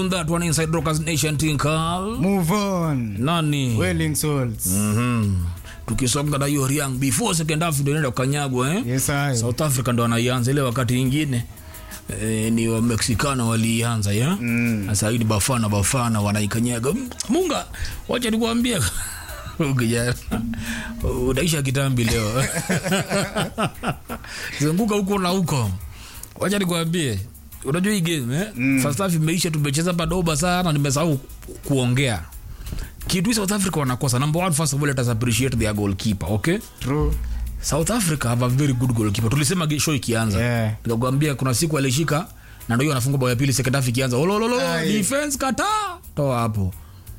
that one inside Rockers Nation Tinkal. Move on. Nani? Welling souls. Mhm. Tukisonga na hiyo Riang before second half ndio inaenda kukanyagwa eh? Yes, I. South Africa ndo wanaianza ile wakati ingine eh, ni wa Mexicano walianza ya Mm. sasa hii ni Bafana Bafana wanaikanyaga Mm, Munga wacha nikuambie ukijana unaisha kitambi leo zunguka huko na huko wacha nikuambie unajua hii game eh? mm. first half imeisha tumecheza padoba sana nimesahau kuongea kitu hii South Africa wanakosa number one first of all let us appreciate their goalkeeper okay True. South Africa have a very good goalkeeper. Tulisema ge- show ikianza. Yeah. Nikakwambia kuna siku alishika na ndio hiyo anafunga bao ya pili second half ikianza. Olololo Ai. defense kata. Toa hapo.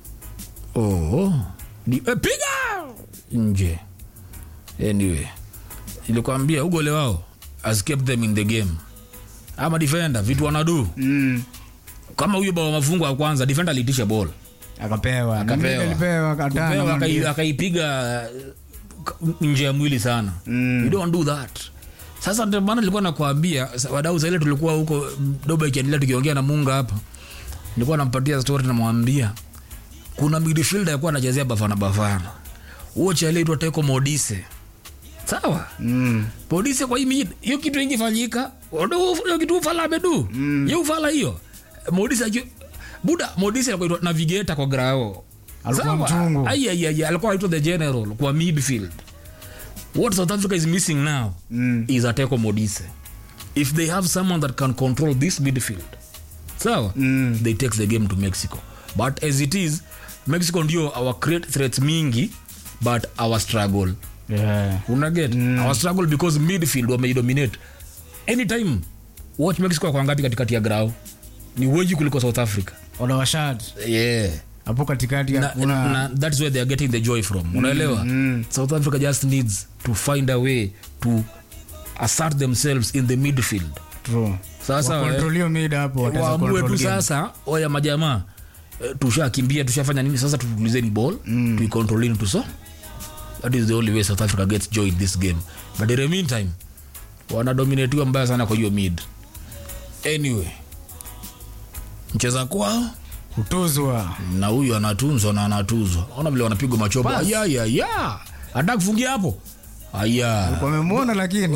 Oh. Di, eh, piga nje. Anyway. Nilikwambia ugole wao has kept them in the game. Ama defender vitu wanadu. Mm. Kama huyo bao mafungo ya kwanza defender alitisha ball. Akapewa. Akapewa. Mwingine alipewa Kupewa, katana. akai- akaipiga uh, nje ya mwili sana Mm. you don't do that sasa ndio maana nilikuwa nakwambia sa- wadau saile tulikuwa huko mm, doba ikiendelea tukiongea na munga hapa nilikuwa nampatia story namwambia kuna midfielder alikuwa anachezea bafana bafana huo chale itwa teko modise sawa Mm. polisi kwa hii mid hiyo kitu ingefanyika Odo- hiyo kitu ufala amedu mm. hiyo ufala hiyo modisi aki buda modisi alikuwa aitwa navigator kwa grao Alikuwa mchungu. ai ai ai alikuwa aitwa the general kwa midfield what south africa is missing now Mm. is ateko modise if they have someone that can control this midfield sawa Mm. they take the game to mexico but as it is mexico ndio our create threats mingi but our struggle Yeah. unaget mm. our struggle because midfield wameidominate anytime watch mexico kwa ngapi katikati ya grau ni wengi kuliko south africa Wanawashat. yeah Hapo katikati na, hakuna na, that's where they are getting the joy from unaelewa mm. south africa just needs to find a way to assert themselves in the midfield True. sasa eh, Wakontrol hiyo mid hapo wataweza waamue control tu game. sasa oya majamaa eh, tushakimbia tushafanya nini sasa tutulizeni ball mm. tuicontrolini tuso that is the only way south africa gets joy in this game but in the meantime wanadominatiwa mbaya sana kwa hiyo mid anyway mcheza kwao Kutuzwa. na huyu anatunzwa na anatuzwa ona vile wanapigwa machobo Pass. ayayaya hata kufungia hapo aya Wamemwona lakini